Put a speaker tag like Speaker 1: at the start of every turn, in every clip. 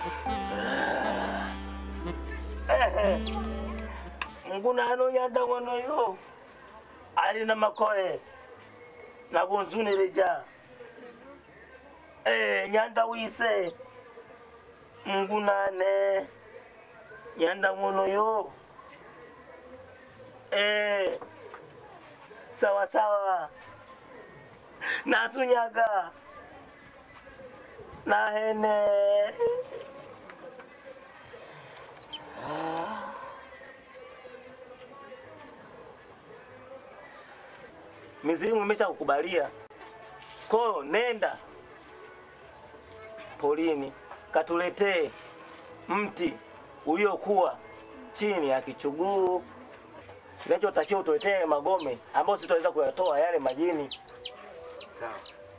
Speaker 1: nguna ano nyanda ngono yo ali na makoe na kunzunireja eh nyanda wise ngunane nyanda ngono yo eh sawa sawa nasunyaga nahene mizimu imesha kukubalia ko nenda polini katuletee mti uliokuwa chini ya kichuguu kinachotakiwa utuletee magome ambayo sitaweza kuyatoa yale majini
Speaker 2: Sawa.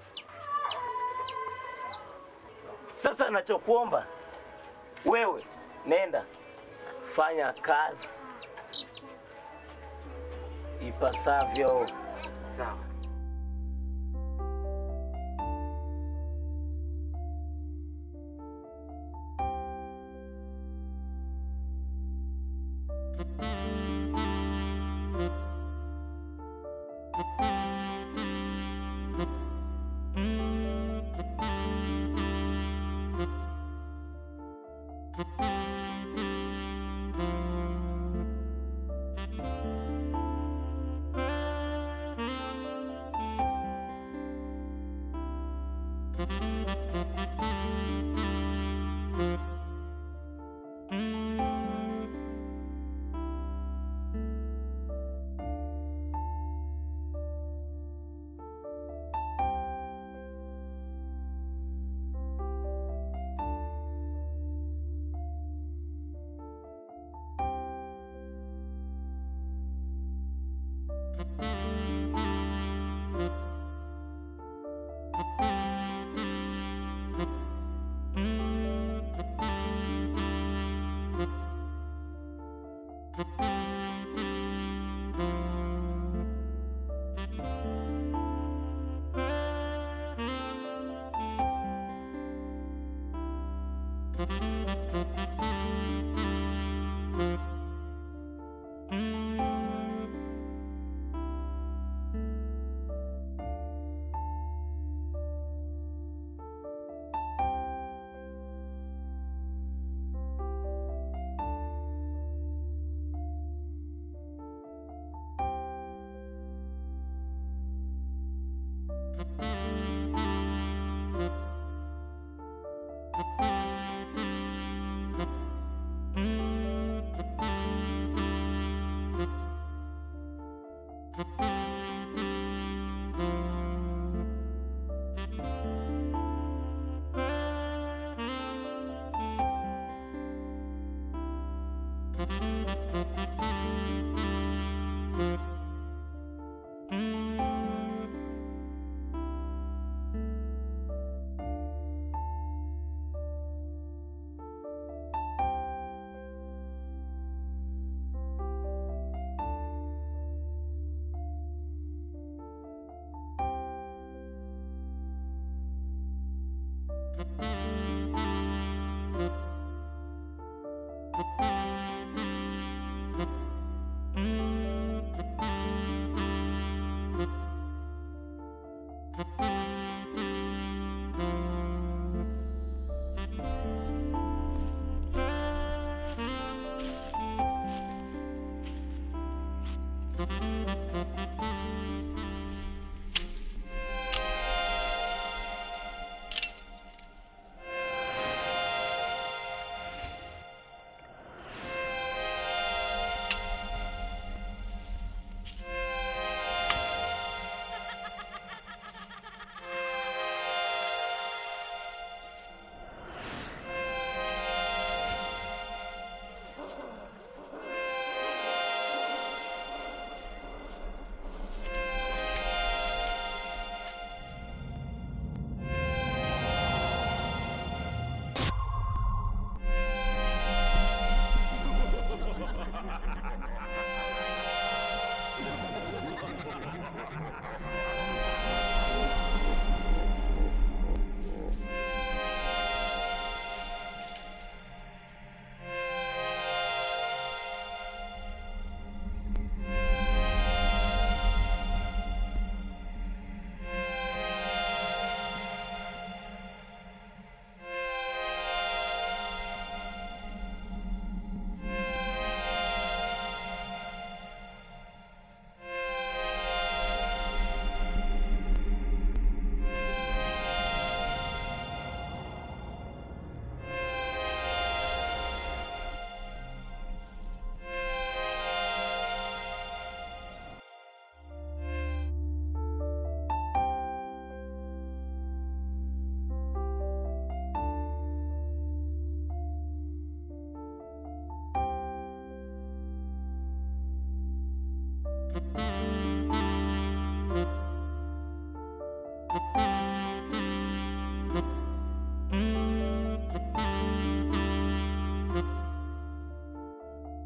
Speaker 1: Sasa nachokuomba wewe, nenda fanya kazi ipasavyo.
Speaker 2: Sawa.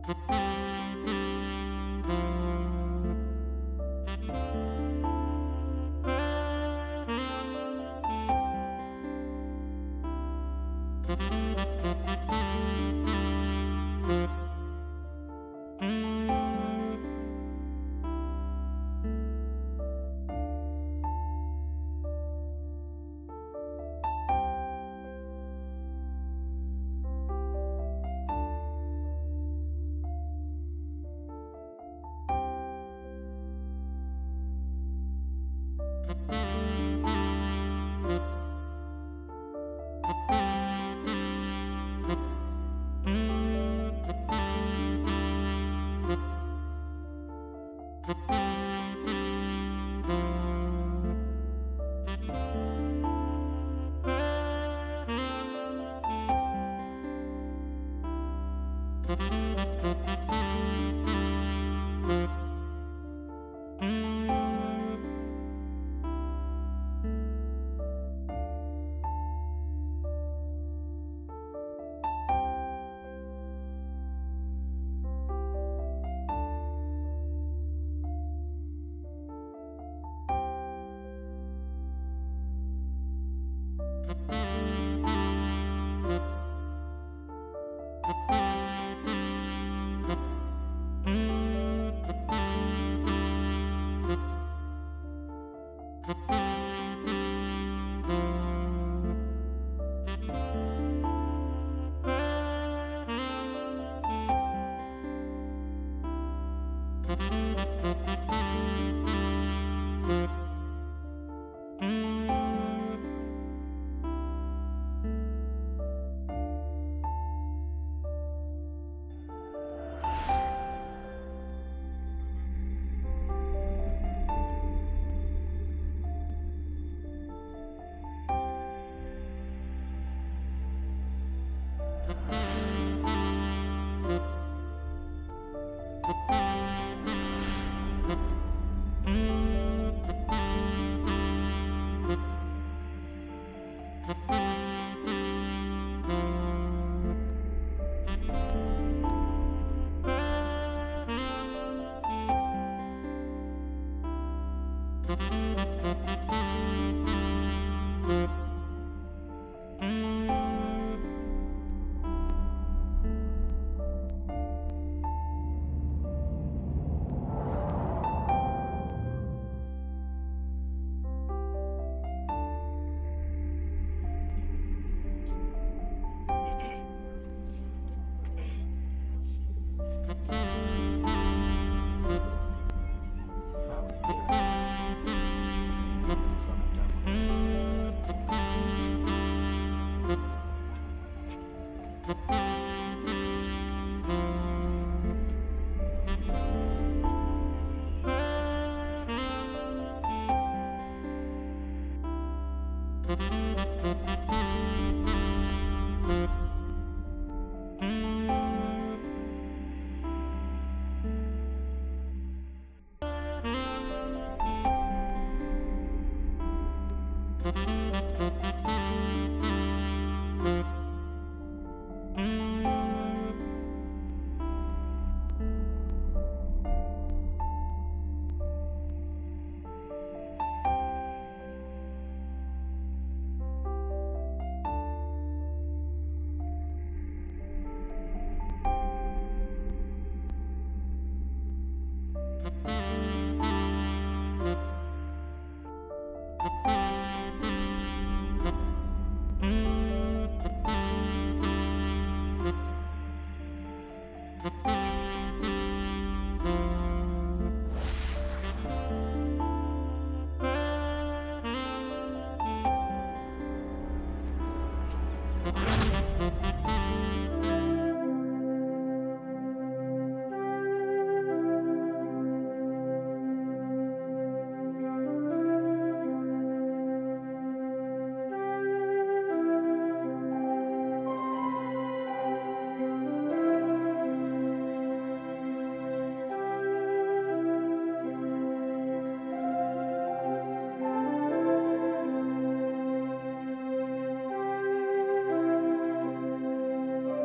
Speaker 3: Thank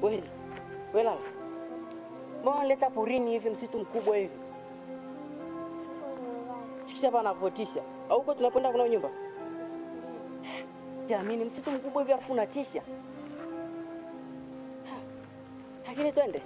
Speaker 3: Kweli. Wewe lala. Mbona leta porini hivi msitu mkubwa hivi? Sikisha hapa anapotisha. Au huko tunakwenda kuna nyumba? Jamani, msitu mkubwa hivi afu unatisha. Ha, Lakini twende.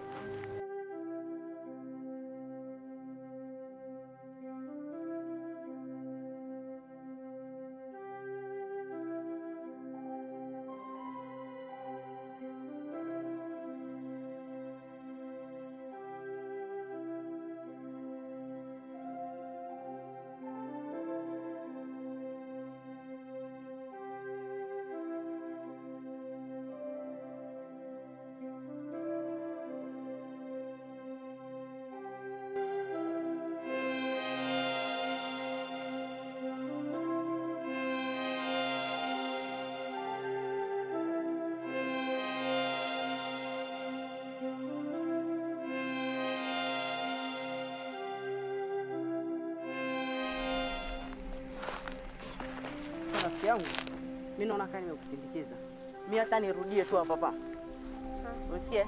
Speaker 3: Sasa rafiki yangu, mimi naona kama nimekusindikiza. Mimi hata nirudie tu hapa hapa. Usikie?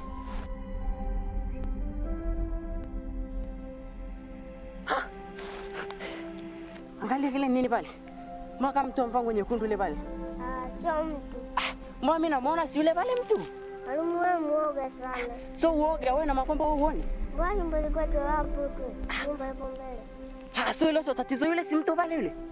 Speaker 3: Ha! Angalia kile nini pale? Mwaka mtu mpango nyekundu ile pale.
Speaker 4: Ah, sio mtu.
Speaker 3: Ah, mbona mimi namuona si yule pale mtu?
Speaker 4: Mwalimu wewe muoga sana.
Speaker 3: So uoga wewe na makomba wewe uone.
Speaker 4: Mbona nyumba ilikuwa tu hapo tu? Nyumba ipo mbele.
Speaker 3: Ah, so hilo sio tatizo yule si mtu pale yule.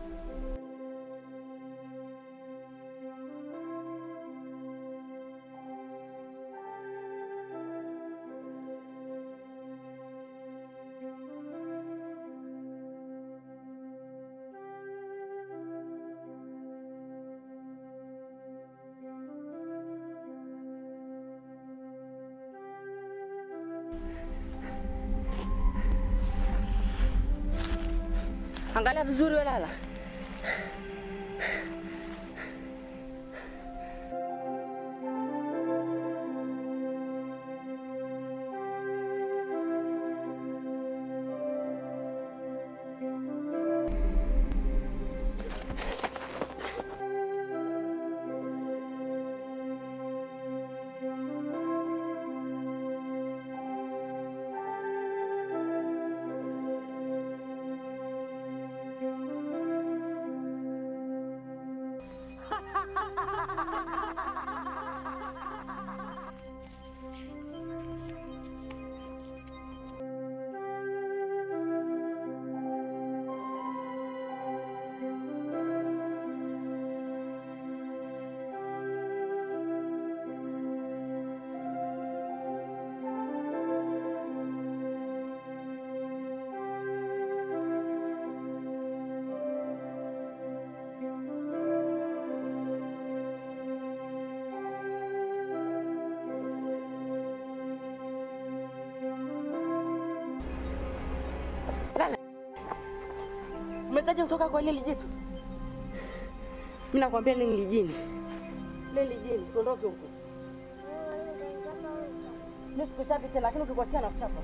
Speaker 3: Angalia vizuri wewe lala. Lala. Umetaja kutoka kwa lile jitu? Mimi nakwambia lile ni jini. Lile jini, tuondoke huko. Mimi sikuchapi tena lakini ukikosea nakuchapa.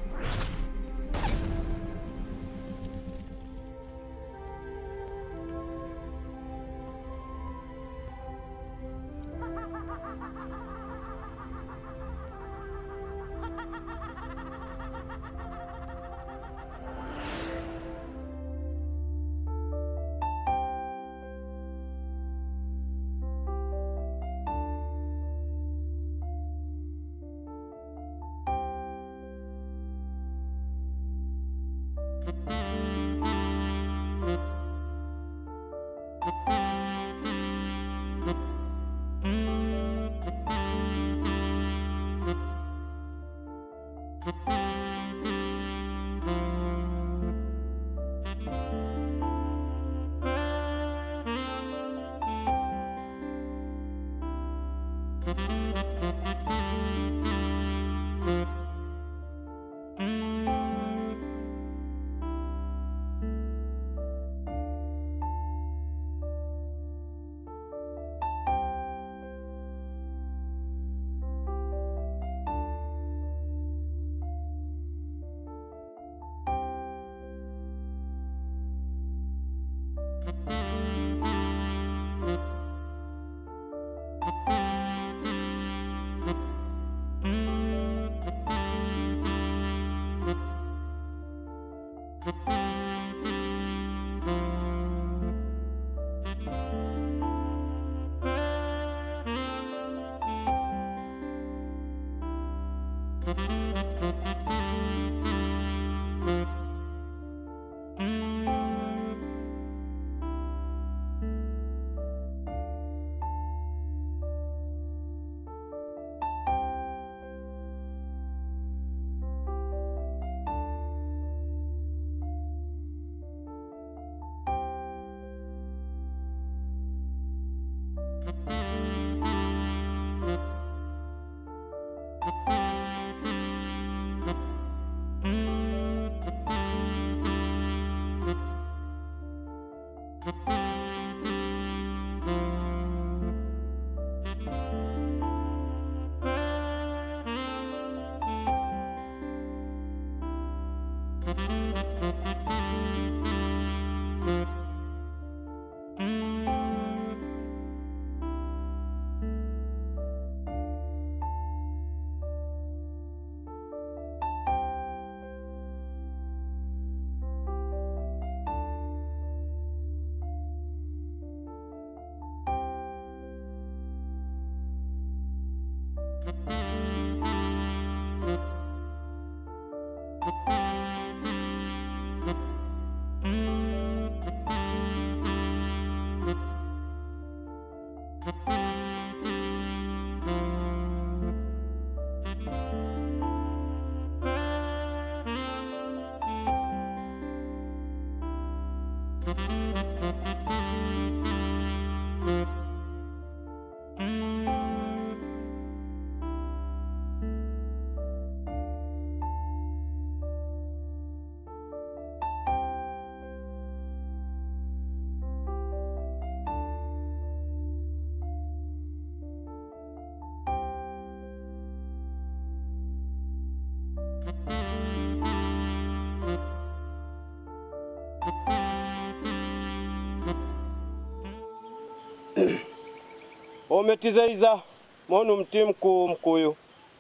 Speaker 5: ometizaiza monu mti mkuu mkuyu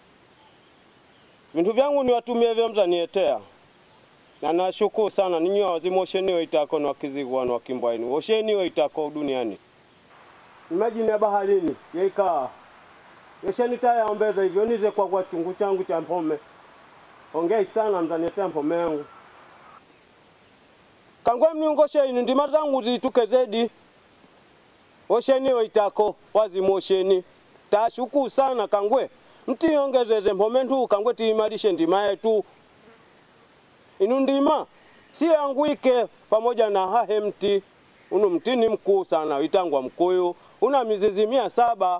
Speaker 5: vintu vyangu niwatumie vya mzanietea na nashukuru sana ninyi wazimu osheniwe itako na wakizigwa na wakimbwaini osheniwe itako duniani imajini ya baharini yeikaa yesheni tayaombeza hivyo nize kwa kwa chungu changu cha mpome ongei sana mzanietea mpome yangu kangwe mniungosheini ndima zangu zituke zedi osheni oitako wazimu osheni tashukuru sana kangwe mtiongezeze mpome ntu kangwe tiimarishe ndima yetu inu ndima si yangu ike pamoja na hahe mti unu mti ni mkuu sana itangwa mkuyu una mizizi mia saba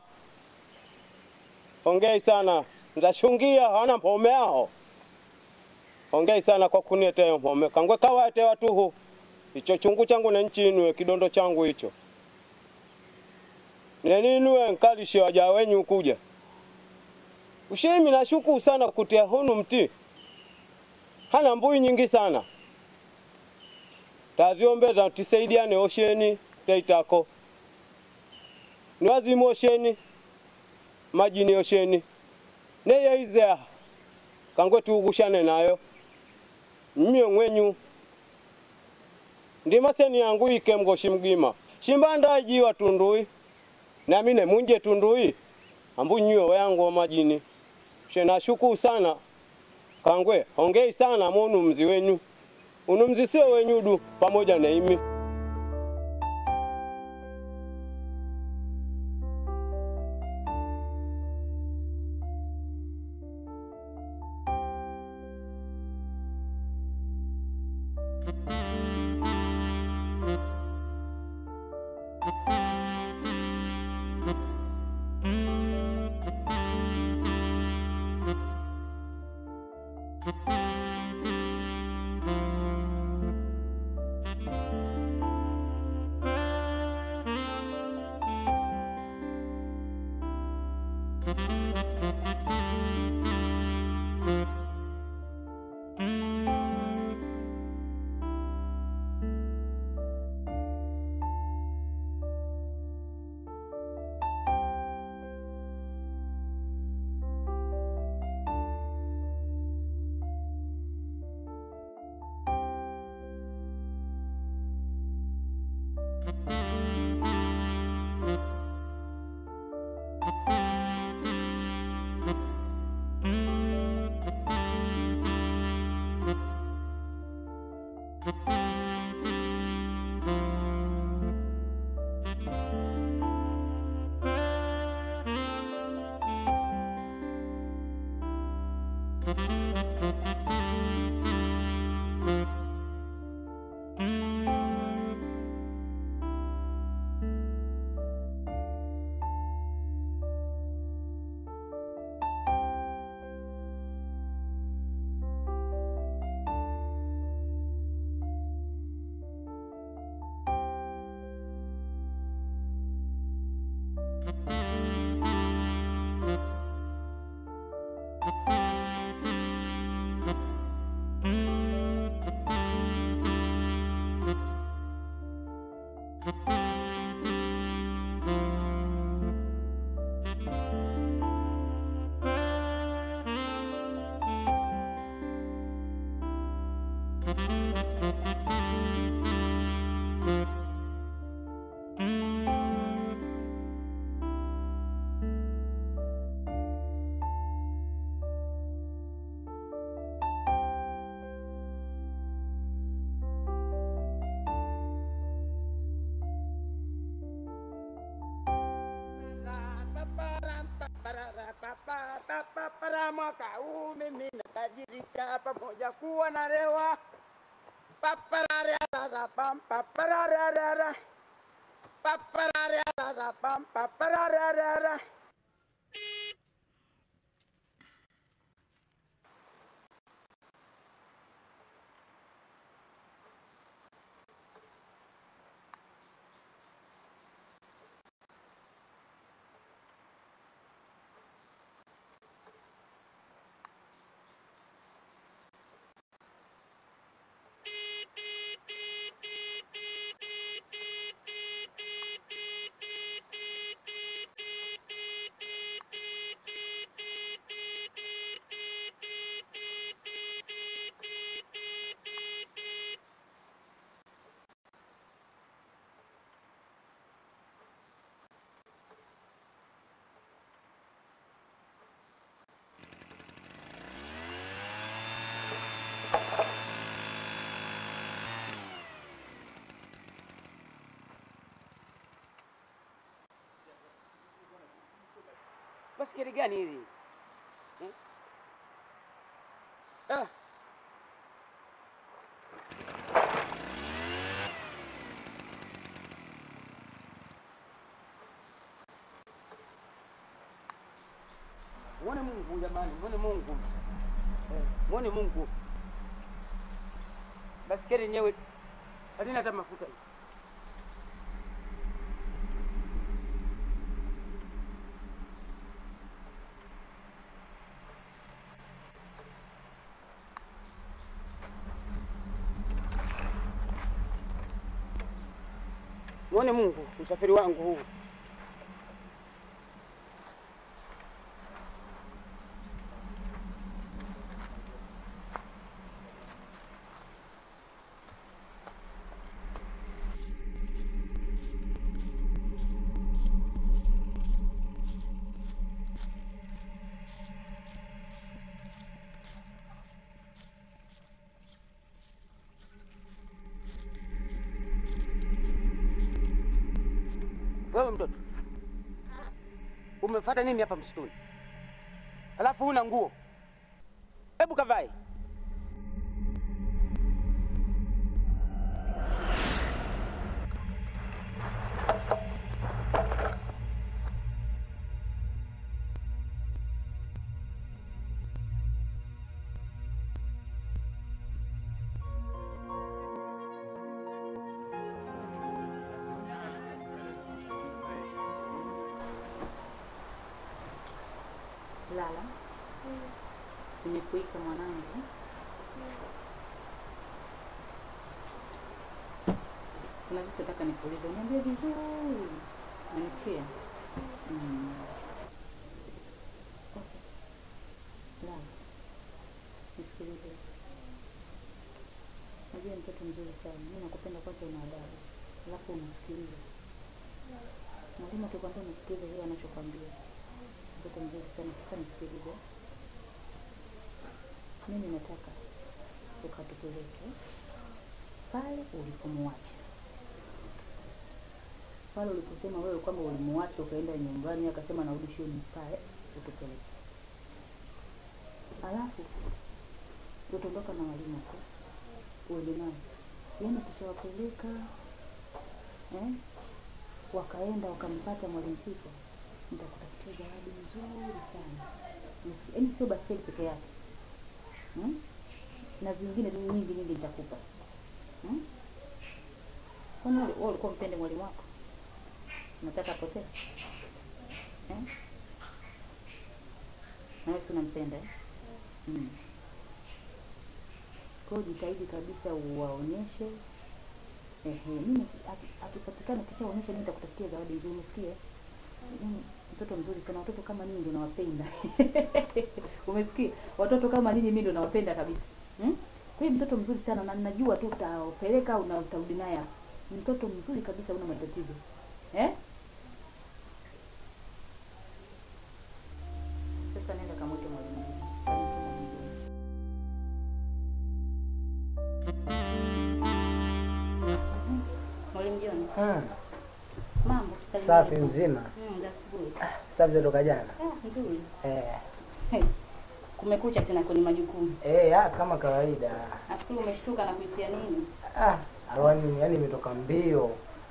Speaker 5: ongei sana ndashungia hana mpome aho ongei sana kwa kuniletea mpome kangwe kawate watuhu icho chungu changu na nchi inue kidondo changu hicho neninue nkalishe waja wenyu kuja ushimi nashukuru sana kutia hunu mti hana mbui nyingi sana taziombeza tisaidiane osheni teitako niwazimu osheni majini osheni neyeizea kangwe tuugushane nayo mmyo ng'wenyu ndima seni yangu ike mgoshi mgima shimbanda jiwa tundui nami nemunje tundui ambu nyuo yangu wa majini shena shukuru sana kangwe hongei sana monu mzi wenyu unu mzi sio wenyudu pamoja na imi
Speaker 3: tutajirika pamoja kuwa na rewa paparararara pam paparararara paparararara pam paparararara basikeli gani hili eh? ah. Mwone Mungu jamani, mwone Mungu, eh, mwone Mungu. Basikeli yenyewe halina hata mafuta. Mwone Mungu, usafiri wangu huu. Wewe mtoto, umefuata nini hapa msituni? Alafu huna nguo, hebu kavae.
Speaker 6: Lala, nimekuita mwanangu. Kuna vitu nataka nikuulize, uniambie vizuri. Unanisikia? Mm. Okay. Lala, nisikilize. Najua ni mtoto mzuri sana, mimi nakupenda kwanza, una adabu, alafu unasikiliza. Mwalimu akikwambia unasikiliza yeye anachokwambia mtoto mzuri sana. Sasa nisikilize, mimi nataka ukatupeleke pale ulipomwacha, pale uliposema wewe kwamba ulimuacha ukaenda nyumbani, akasema narudi shuleni, pale utupeleke, alafu utaondoka na walimu tu uende nao, yaani tushawapeleka eh, wakaenda wakampata mwalimu Sifa nitakutafutia zawadi nzuri sana, yaani sio baskeli peke yake hmm? na zingine tu nyingi nyingi nitakupa hmm? Kwani wewe wewe ulikuwa mpende mwalimu wako, unataka apotee eh? na wewe si unampenda eh? hmm. Kwa hiyo jitahidi kabisa uwaonyeshe Ehe, mimi aki- akipatikana kishaonyesha, mimi nitakutafutia zawadi nzuri, umesikia? Yaani mtoto mzuri sana, watoto kama ninyi ndio nawapenda. Umesikia? Watoto kama ninyi mimi ndio nawapenda kabisa. Hmm? Kwa hiyo mtoto mzuri sana na ninajua tu utapeleka au na utarudi naye hapa. Ni Mtoto mzuri kabisa, una matatizo. Eh? Sasa nenda kamwite mwalimu. Mwalimu John,
Speaker 7: Hmm,
Speaker 6: mambo
Speaker 7: safi mzima.
Speaker 6: Mm, za asubuhi.
Speaker 7: Safi za toka jana.
Speaker 6: Ah, nzuri.
Speaker 7: Eh,
Speaker 6: Hey. Kumekucha tena kwenye majukumu.
Speaker 7: Eh, ah, kama kawaida.
Speaker 6: Nafikiri umeshtuka na kuitia nini?
Speaker 7: Ah, awani yani imetoka mbio.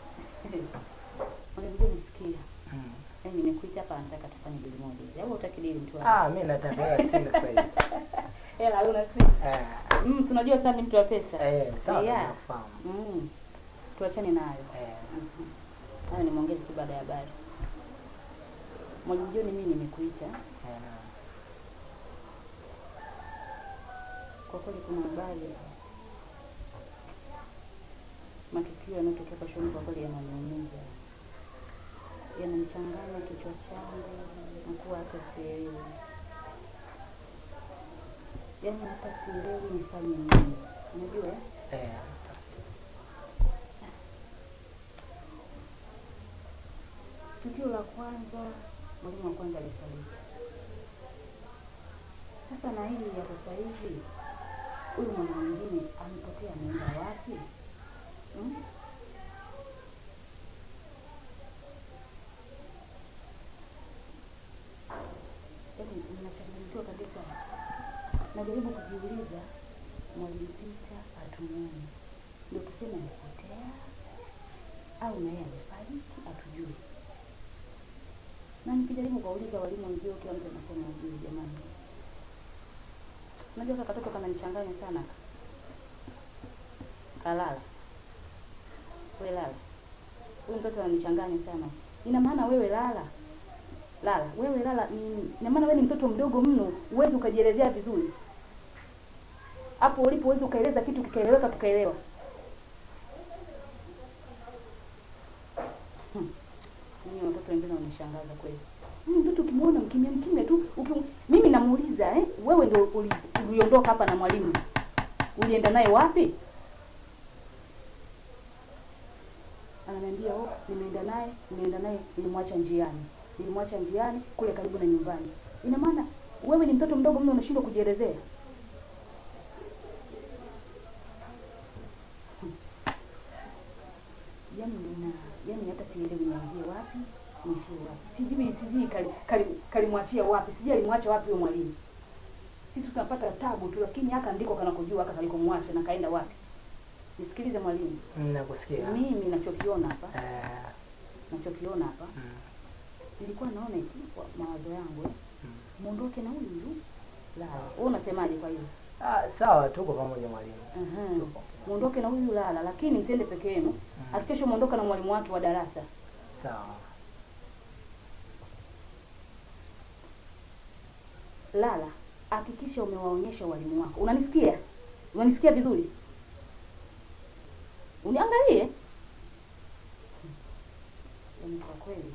Speaker 6: Unajua nisikia.
Speaker 7: Mm.
Speaker 6: Yaani nimekuita hapa nataka tufanye dili moja. hivi. Au utaki dili mtu wangu?
Speaker 7: Ah, mimi nataka hela chini sasa hivi.
Speaker 6: Hela una si.
Speaker 7: Eh,
Speaker 6: Mm, tunajua sasa ni mtu wa pesa.
Speaker 7: eh, sawa
Speaker 6: Yeah.
Speaker 7: nafahamu.
Speaker 6: Mm. Tuachane nayo.
Speaker 7: Eh,
Speaker 6: Mhm. Hayo nimeongeza tu baada ya habari. Mwalimu John, mimi nimekuita
Speaker 7: eh.
Speaker 6: kwa kweli, kuna habari matukio yanayotokea kwa shule, kwa kweli yananiumiza, yananichanganya kichwa changu, nakuwa hata sielewi, yaani hata sielewi nifanye nini. Unajua eh?
Speaker 7: Eh.
Speaker 6: Tukio la kwanza, mwalimu wa kwanza alifariki. Sasa na hili ya sasa hivi, huyu mwana mwingine amepotea, ameenda wapi? Hmm? Yaani ninachanganyikiwa kabisa, najaribu kujiuliza, mwalimu Peter hatumuoni, ndio tuseme amepotea au naye amefariki, hatujui na nikijaribu kuwauliza walimu wenzio, kila mtu anasema hujui. Jamani, unajua kaka katoto kananichanganya sana. Kalala we lala, huyu mtoto ananichanganya sana. Ina maana wewe lala lala, wewe lala, ni- ina maana wewe ni mtoto mdogo mno, huwezi ukajielezea vizuri hapo ulipo, huwezi ukaeleza kitu kikaeleweka tukaelewa. Hmm. Mimi watoto wengine wanishangaza kweli. Mimi mtoto ukimwona mkimya mkimya tu, ukim... mimi namuuliza eh, wewe ndio uli- uliondoka hapa na mwalimu, ulienda naye wapi? Ananiambia oh, nimeenda naye, nimeenda naye, nilimwacha njiani, nilimwacha njiani kule karibu na nyumbani. Ina maana wewe ni mtoto mdogo mno, unashindwa kujielezea. Yaani nina yaani hata sielewi nianzie wapi niishie wapi, sijui sijui kali- kali- kalimwachia wapi, sijui alimwacha wapi huyo mwalimu. Sisi tunapata tabu tu, lakini haka ndiko kanakojua haka kalikomwacha na kaenda wapi. Nisikilize mwalimu,
Speaker 7: Nakusikia.
Speaker 6: mimi nachokiona hapa,
Speaker 7: Eh,
Speaker 6: nachokiona hapa,
Speaker 7: mm,
Speaker 6: nilikuwa naona eti kwa mawazo yangu eh,
Speaker 7: mm.
Speaker 6: muondoke na huyu huyu Lala. Wewe unasemaje kwa hiyo?
Speaker 7: Ah, sawa tuko pamoja mwalimu.
Speaker 6: Aha. Muondoke na huyu Lala, lakini msiende peke yenu. Hakikisha muondoka na mwalimu wake wa darasa.
Speaker 7: Sawa.
Speaker 6: Lala, hakikisha umewaonyesha walimu wako. Unanisikia? Unanisikia vizuri? Uniangalie. Yaani kwa kweli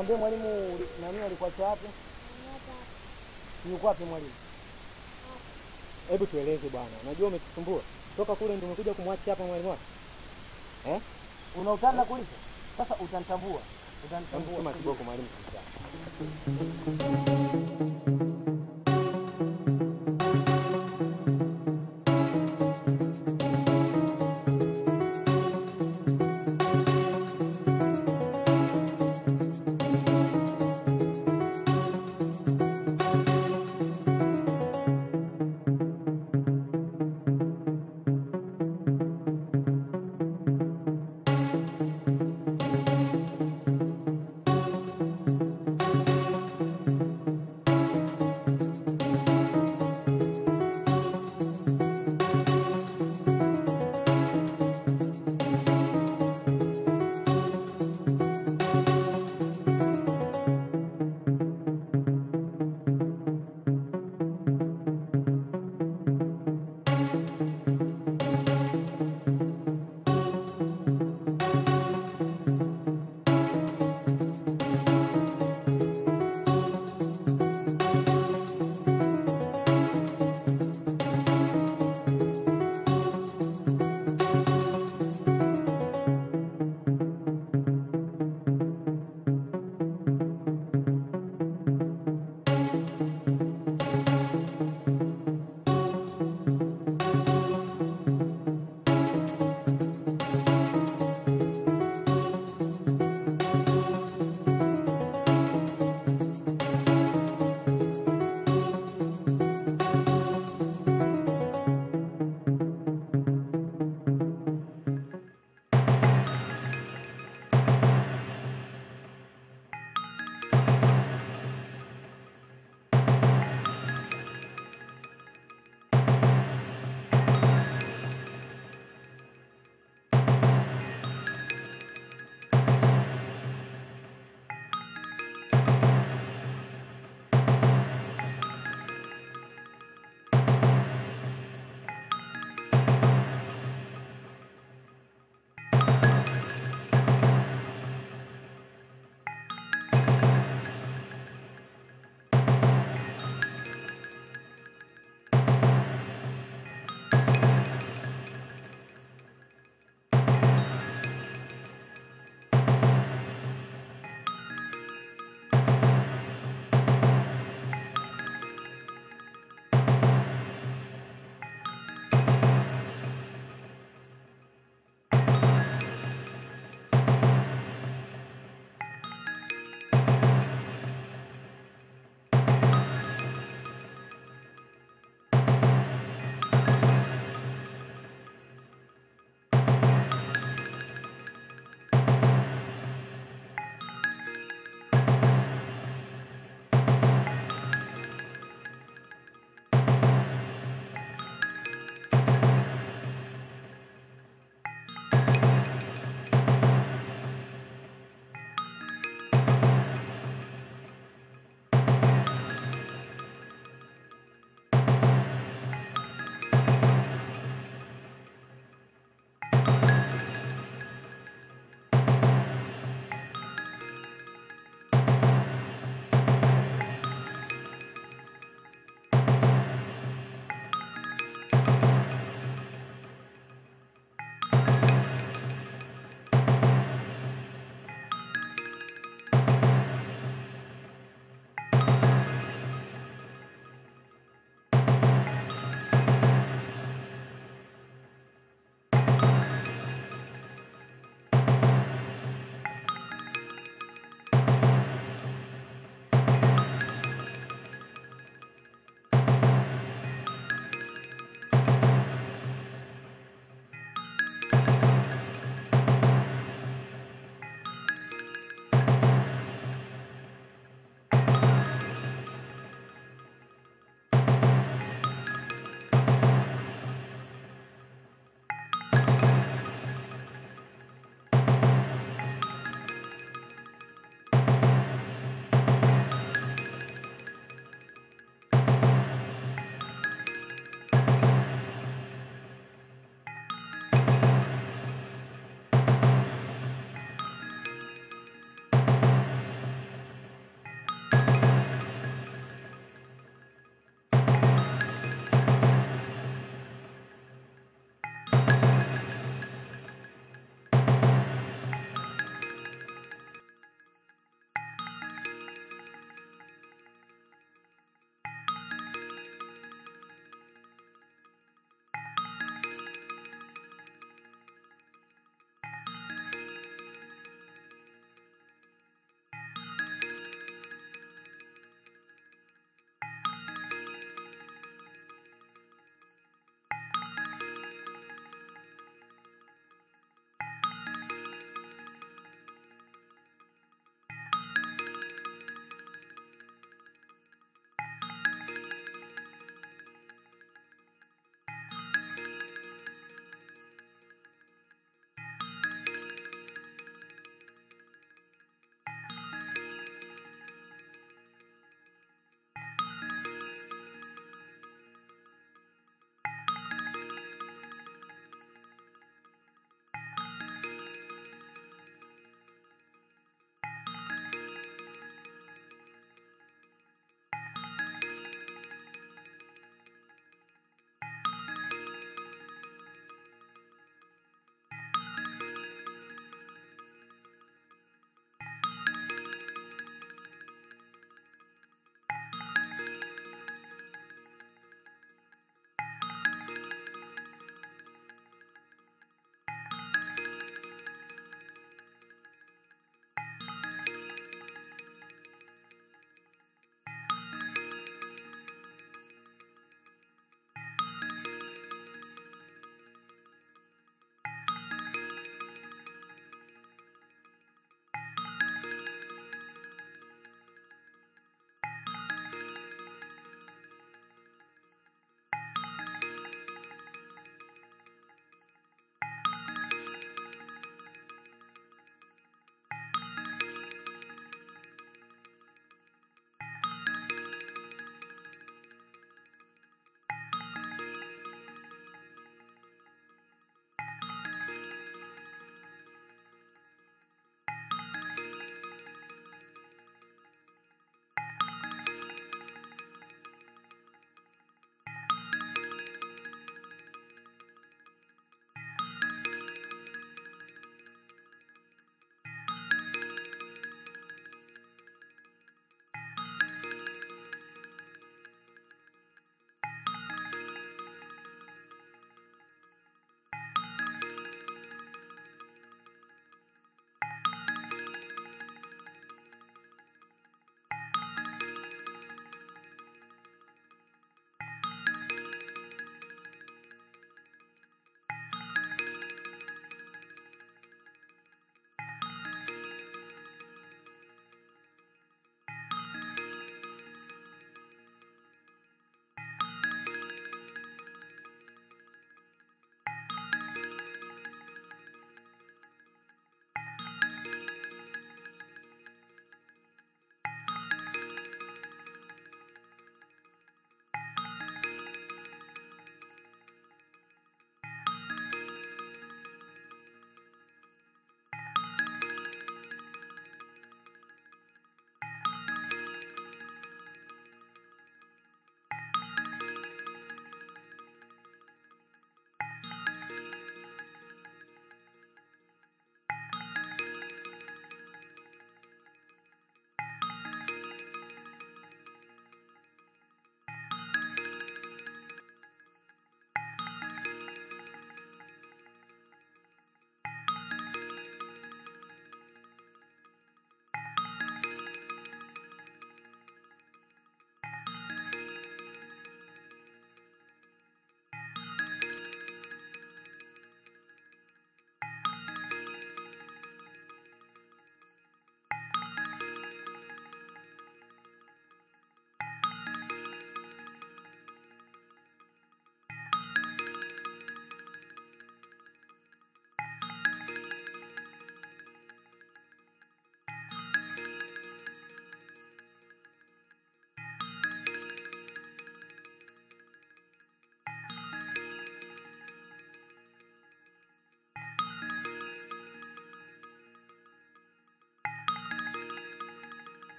Speaker 7: Tuambie mwalimu uli- nani alikuacha wapi? Yuko wapi mwalimu? Hebu tueleze bwana. Unajua umetusumbua. Toka kule ndio umekuja kumwacha hapa mwalimu wako. Eh? Unautana kulipo? Sasa utanitambua. Utanitambua. Tuma kiboko mwalimu kabisa.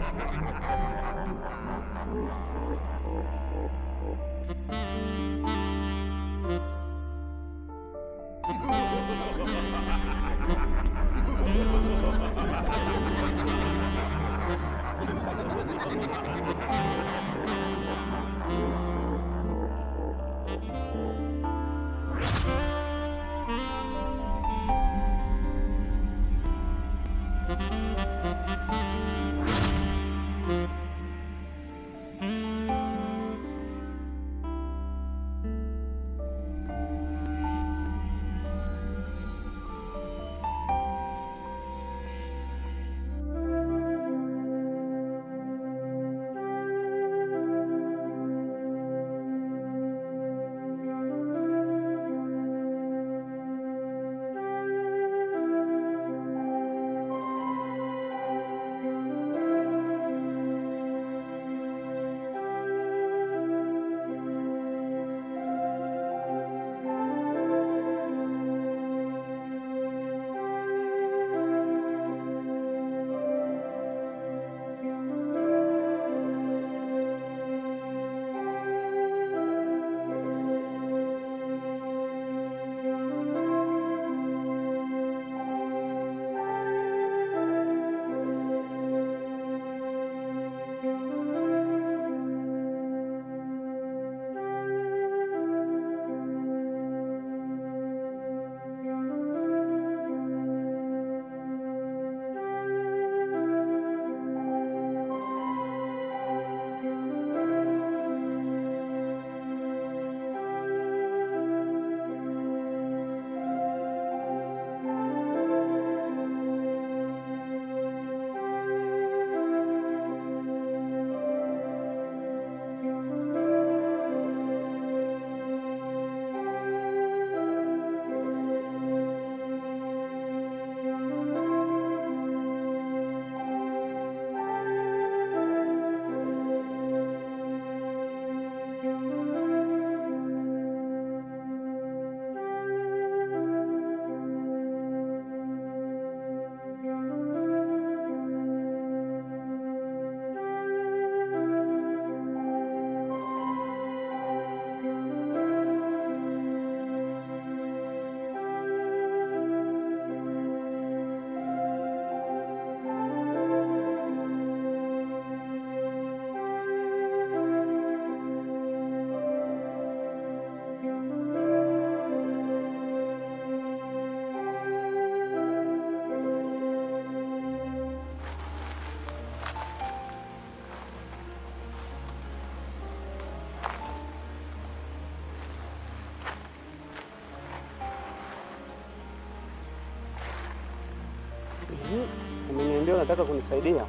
Speaker 5: Umeniambia unataka kunisaidia?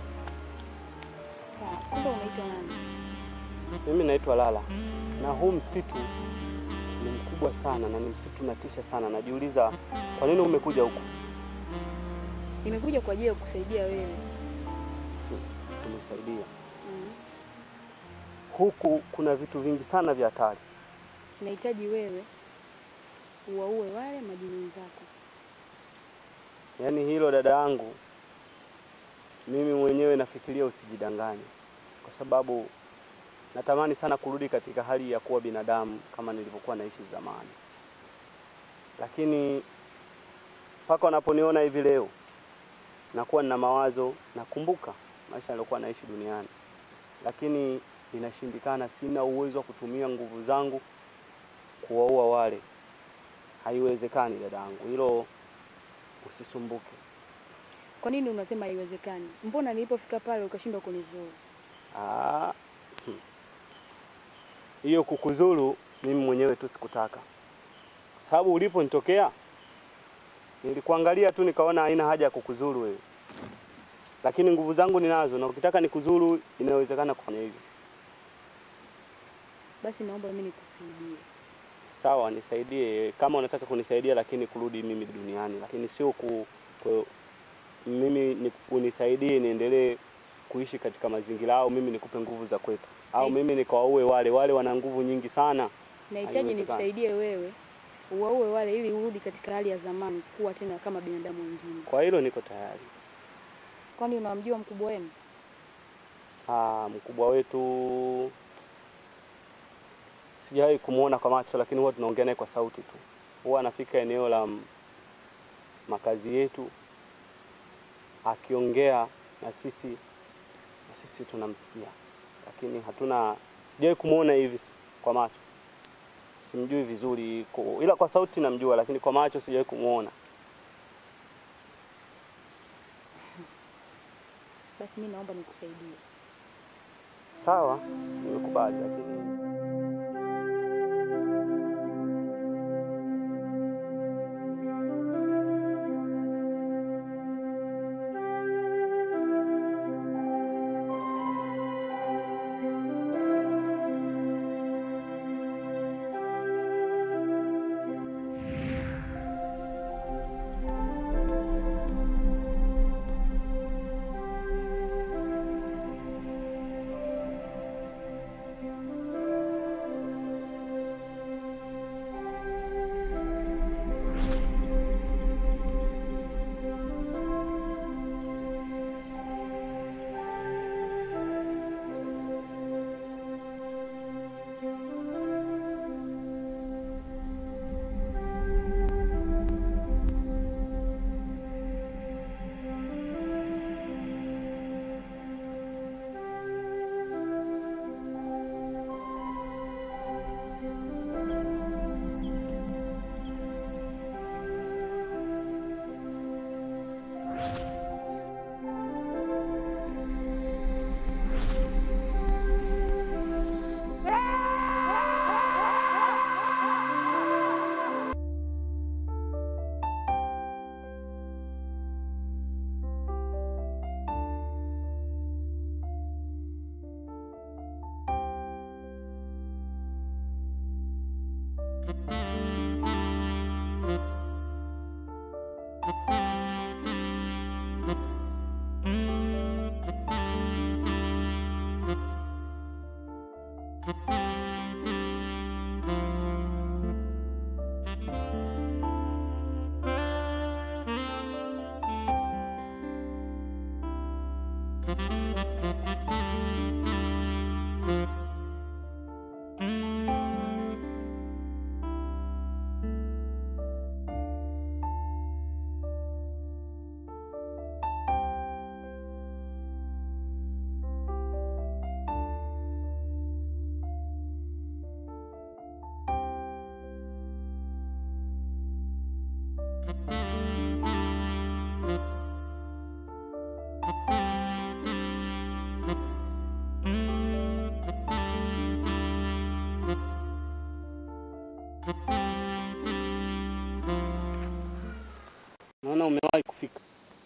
Speaker 6: Sawa, kumbe unaitwa nani?
Speaker 5: Mimi naitwa Lala, na huu msitu ni mkubwa sana na ni msitu unatisha sana. Najiuliza kwa nini umekuja huku?
Speaker 6: Nimekuja kwa ajili ya kukusaidia wewe.
Speaker 5: Kunisaidia
Speaker 6: Mm.
Speaker 5: huku, kuna vitu vingi sana vya hatari.
Speaker 6: Nahitaji wewe uwaue wale majirani zako.
Speaker 5: Yaani hilo dada yangu, mimi mwenyewe nafikiria usijidanganye, kwa sababu natamani sana kurudi katika hali ya kuwa binadamu kama nilivyokuwa naishi zamani, lakini mpaka wanaponiona hivi leo nakuwa nina mawazo, nakumbuka maisha niliokuwa naishi duniani, lakini inashindikana. Sina uwezo wa kutumia nguvu zangu kuwaua wale, haiwezekani dadangu, hilo usisumbuke.
Speaker 6: Kwa nini unasema haiwezekani? Mbona nilipofika pale ukashindwa kunizuru?
Speaker 5: Ah, hmm. hiyo kukuzuru mimi mwenyewe tu sikutaka, kwa sababu uliponitokea nilikuangalia tu nikaona haina haja ya kukuzuru wewe, lakini nguvu zangu ninazo, na ukitaka nikuzuru inawezekana kufanya hivyo.
Speaker 6: Basi naomba mimi nikusaidie.
Speaker 5: Sawa, nisaidie kama unataka kunisaidia, lakini kurudi mimi duniani, lakini sio ku, ku mimi ni, unisaidie niendelee kuishi katika mazingira au mimi nikupe nguvu za kwetu au
Speaker 6: Eh.
Speaker 5: mimi nikawaue wale wale, wana nguvu nyingi sana.
Speaker 6: Nahitaji
Speaker 5: Haiwezekani.
Speaker 6: nikusaidie wewe uwaue wale ili urudi katika hali ya zamani kuwa tena kama binadamu wengine.
Speaker 5: Kwa hilo niko tayari.
Speaker 6: Kwani unamjua mkubwa wenu?
Speaker 5: Ah, mkubwa wetu sijawahi kumwona kwa macho, lakini huwa tunaongea naye kwa sauti tu. Huwa anafika eneo la m- makazi yetu akiongea na sisi, na sisi tunamsikia, lakini hatuna, sijawahi kumwona hivi s- kwa macho. Simjui vizuri, ku- ila kwa sauti namjua, lakini kwa macho sijawahi kumwona.
Speaker 6: Basi mi naomba nikusaidie.
Speaker 5: Sawa, nimekubali, lakini naona umewahi kufika.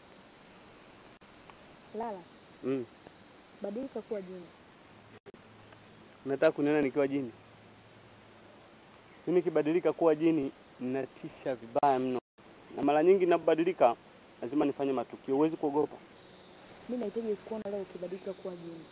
Speaker 6: Lala,
Speaker 5: Mm.
Speaker 6: badilika kuwa jini.
Speaker 5: Unataka kuniona nikiwa jini? Mimi nikibadilika kuwa jini ninatisha vibaya mno, na mara nyingi ninapobadilika lazima nifanye matukio. Huwezi kuogopa.
Speaker 6: Mi nahitaji kuona leo ukibadilika kuwa jini.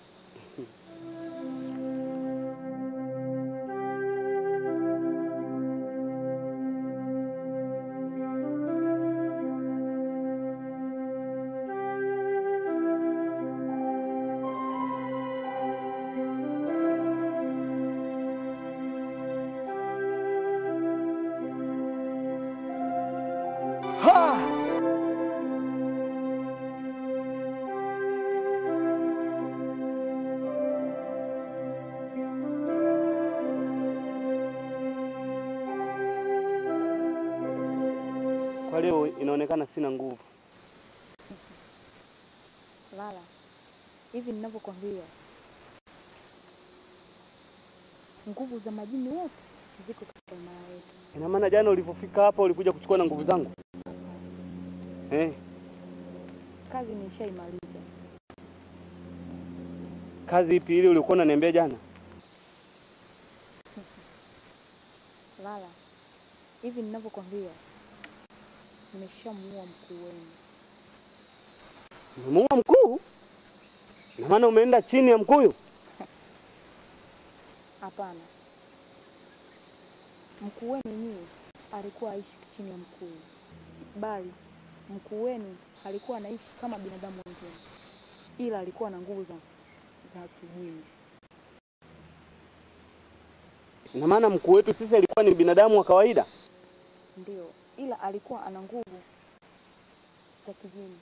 Speaker 5: Kwa leo inaonekana sina nguvu.
Speaker 6: Lala, hivi ninavyokwambia, nguvu za majini wote ziko katika imara yetu.
Speaker 5: Ina maana jana ulivyofika hapa ulikuja kuchukua na nguvu zangu eh?
Speaker 6: Kazi nishaimaliza.
Speaker 5: Kazi ipi ile ulikuwa unaniambia jana?
Speaker 6: Lala, hivi ninavyokwambia, nimeshamuua mkuu wenu.
Speaker 5: Umemuua mkuu? Ina maana umeenda chini ya mkuyu?
Speaker 6: Hapana, mkuu wenu nyie alikuwa aishi chini ya mkuu, bali mkuu wenu alikuwa anaishi kama binadamu wengine, ila alikuwa na nguvu za, za kijini.
Speaker 5: Ina maana mkuu wetu sisi alikuwa ni binadamu wa kawaida?
Speaker 6: Ndio, ila alikuwa ana nguvu za kijini,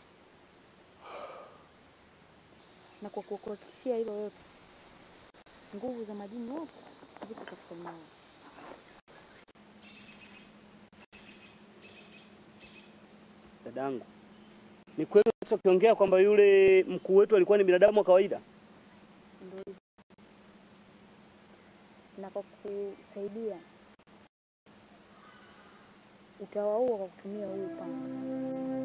Speaker 6: na kwa kukuhakikishia hilo yote, nguvu za majini yote zipo katika eneo.
Speaker 5: Dadangu, ni kweli ukiongea kwamba yule mkuu wetu alikuwa ni binadamu wa kawaida?
Speaker 6: Ndio hivyo, na kwa kusaidia utawaua kwa kutumia huyu panga.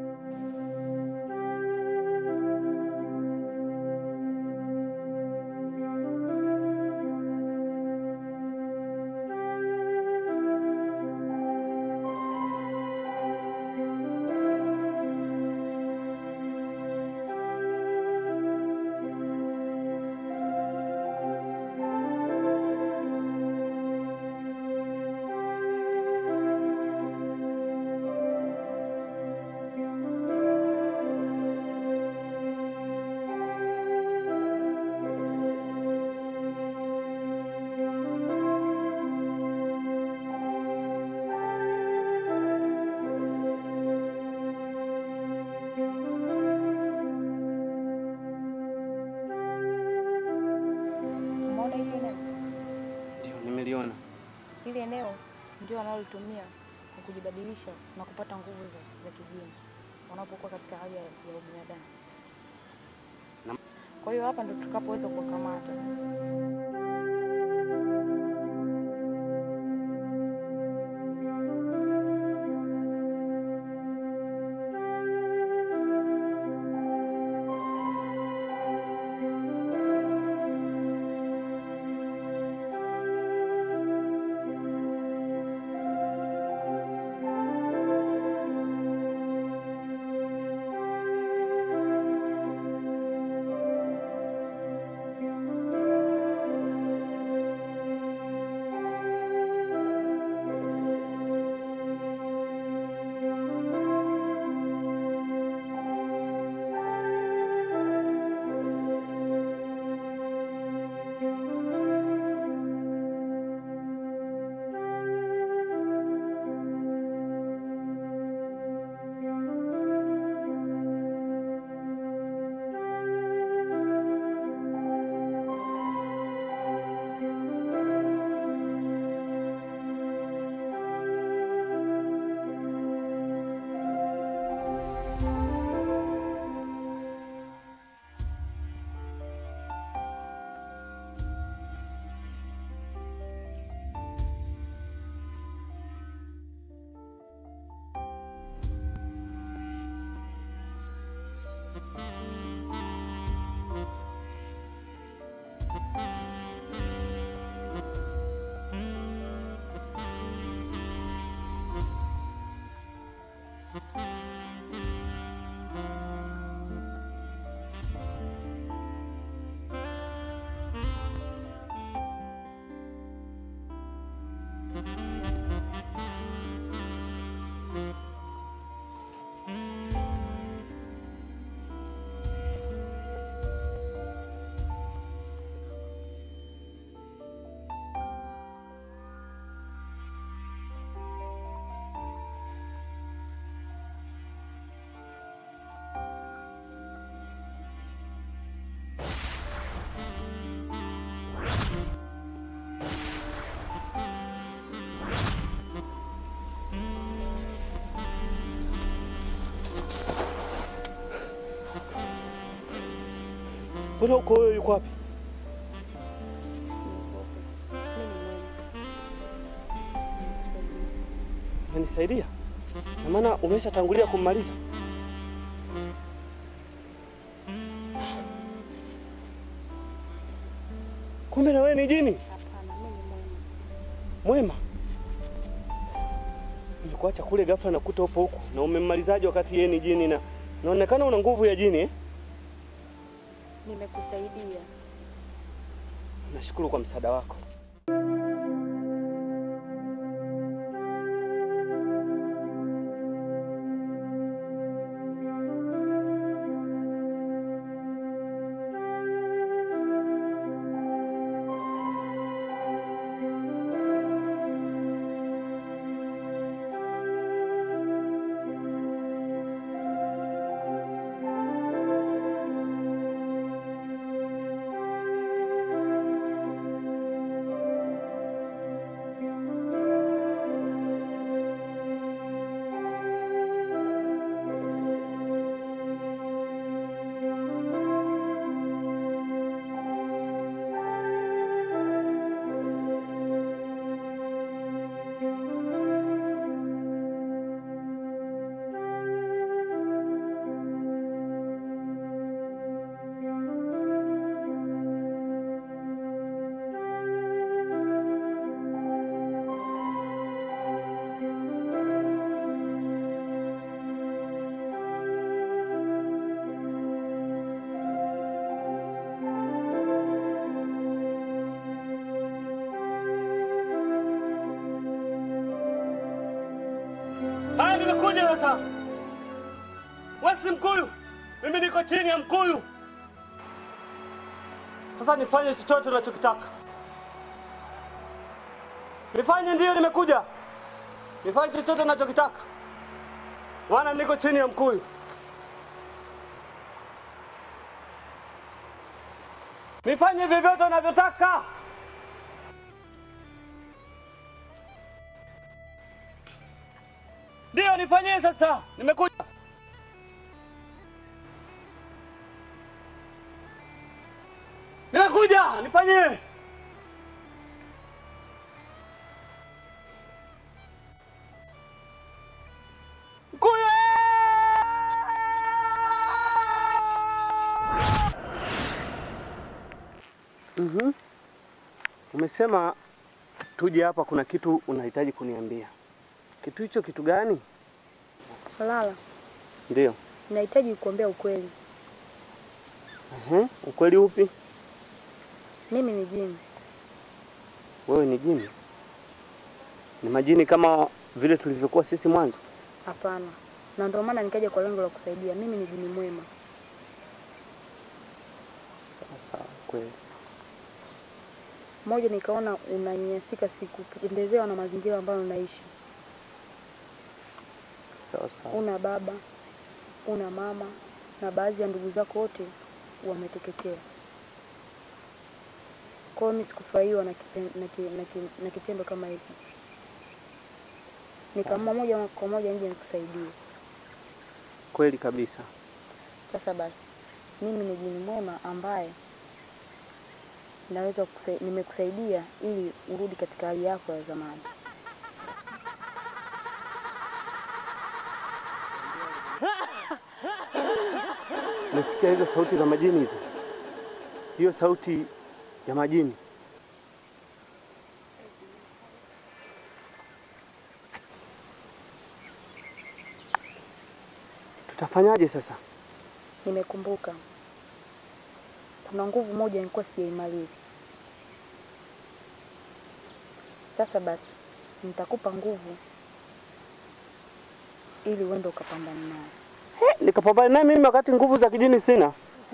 Speaker 6: Umeona hili eneo?
Speaker 5: Ndio, nimeliona.
Speaker 6: Hili eneo ndio wanalotumia kwa kujibadilisha na kupata nguvu za, za kijini wanapokuwa katika hali ya, ya ubinadamu.
Speaker 5: Nam-
Speaker 6: Kwa hiyo hapa ndo tukapoweza kuwakamata.
Speaker 5: Mbona uko wewe yuko wapi? Unanisaidia? Na maana umeshatangulia kummaliza. Kumbe na wewe ni jini
Speaker 6: Hapana, mimi ni mwema.
Speaker 5: mwema. Nimekuacha kule ghafla na kuta upo huku na umemmalizaje wakati yeye ni jini na naonekana una nguvu ya jini eh?
Speaker 6: Nimekusaidia.
Speaker 5: Nashukuru kwa msaada wako. Ngoja sasa. Wewe si Mkuyu, mimi niko chini ya Mkuyu. Sasa nifanye chochote unachokitaka. Nifanye ndiyo, nimekuja. Nifanye chochote unachokitaka, maana niko chini ya Mkuyu. Nifanye vyovyote unavyotaka. Ndiyo, nifanyie sasa. Nimekuja. Nimekuja, nifanyie. Mkuyu! Mhm. Umesema tuje hapa, kuna kitu unahitaji kuniambia. Kitu hicho kitu gani?
Speaker 8: Lala,
Speaker 5: Ndio.
Speaker 8: nahitaji kukuambia ukweli.
Speaker 5: Mhm. Ukweli upi?
Speaker 8: Mimi ni jini.
Speaker 5: Wewe ni jini? Ni majini kama vile tulivyokuwa sisi mwanzo?
Speaker 8: Hapana, na ndio maana nikaja kwa lengo la kusaidia. Mimi ni jini mwema.
Speaker 5: Sawa sawa, kweli.
Speaker 8: Moja, nikaona unanyanyasika siku kupendezewa na mazingira ambayo unaishi.
Speaker 5: Sawa sawa.
Speaker 8: Una baba, una mama na baadhi ya ndugu zako wote wameteketea. Kwa hiyo mimi sikufurahiwa na, kipen- na, ki- na, ki- na kitendo kama hiki. Nikaamua moja kwa moja nje nikusaidie.
Speaker 5: Kweli kabisa.
Speaker 8: Sasa basi, mimi ni jini mwema ambaye naweza kusai, nimekusaidia ili urudi katika hali yako ya zamani.
Speaker 5: Umesikia hizo sauti za majini hizo? Hiyo sauti ya majini. Tutafanyaje sasa?
Speaker 8: Nimekumbuka kuna nguvu moja nilikuwa sijaimaliza. Sasa basi, nitakupa nguvu ili uende ukapambana naye.
Speaker 5: Nikapambana naye mimi wakati nguvu za kijini sina.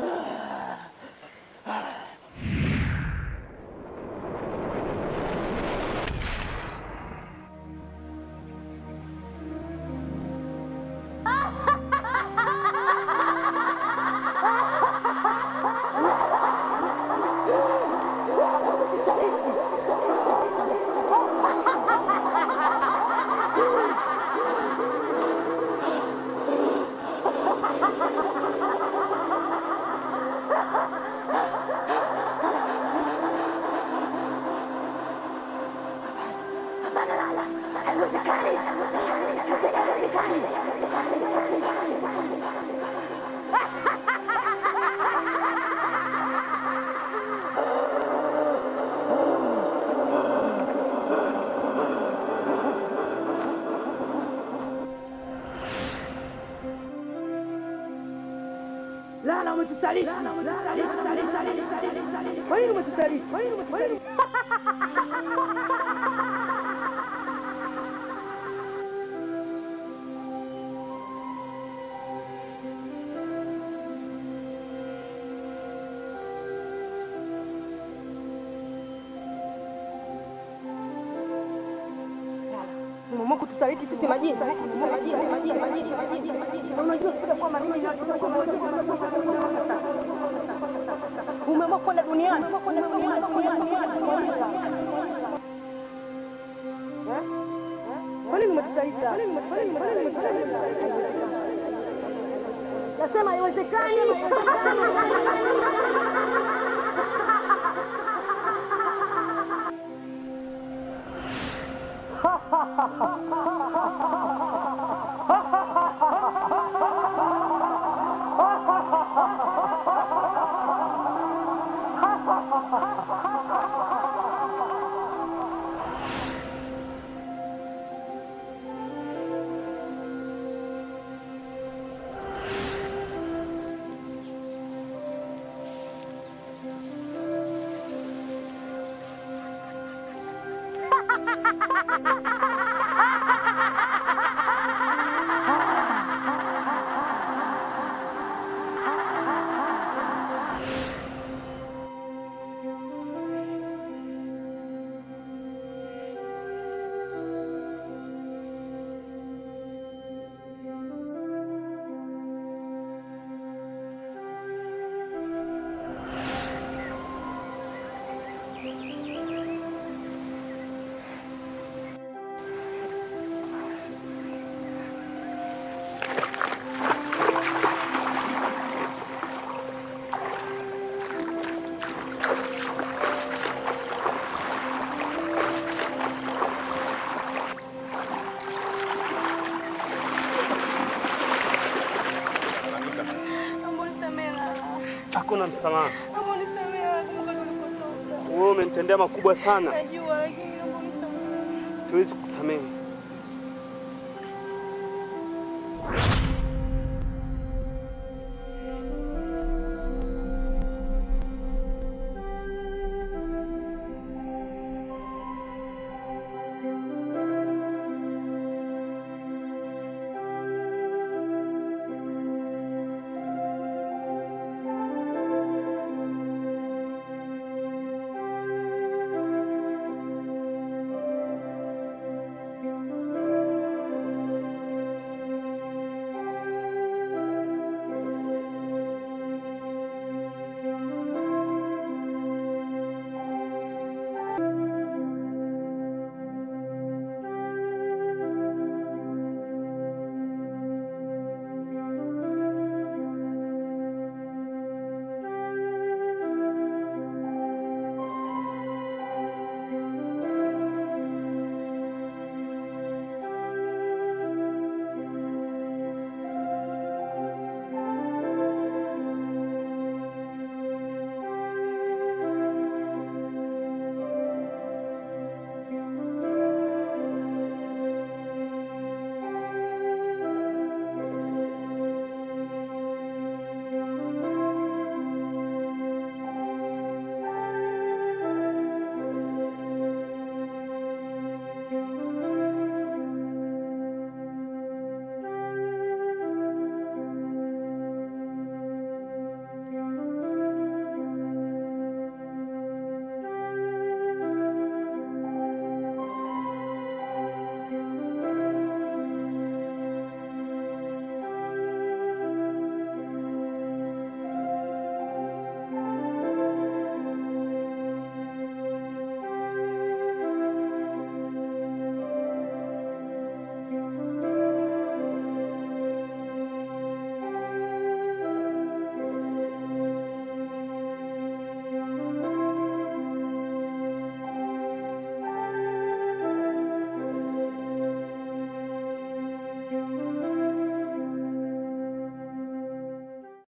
Speaker 3: Lala, umetusaliti. Kwa nini umetusaliti? Kwa nini umetusaliti? Umeamua kutusaliti sisi majini. Na Unajua kabisa kwamba mimi na umeamua kwenda duniani. Eh? Kwa nini umetusaliti? Kwa nini ume- kwa nini ume- kwa nini umetusaliti? Nasema haiwezekani.
Speaker 5: Hakuna msamaha.
Speaker 9: Naomba unisamehe, nakumbuka tulikotoka.
Speaker 5: Wewe umenitendea makubwa sana,
Speaker 9: Najua lakini naomba unisamehe.
Speaker 5: siwezi kukusamehe.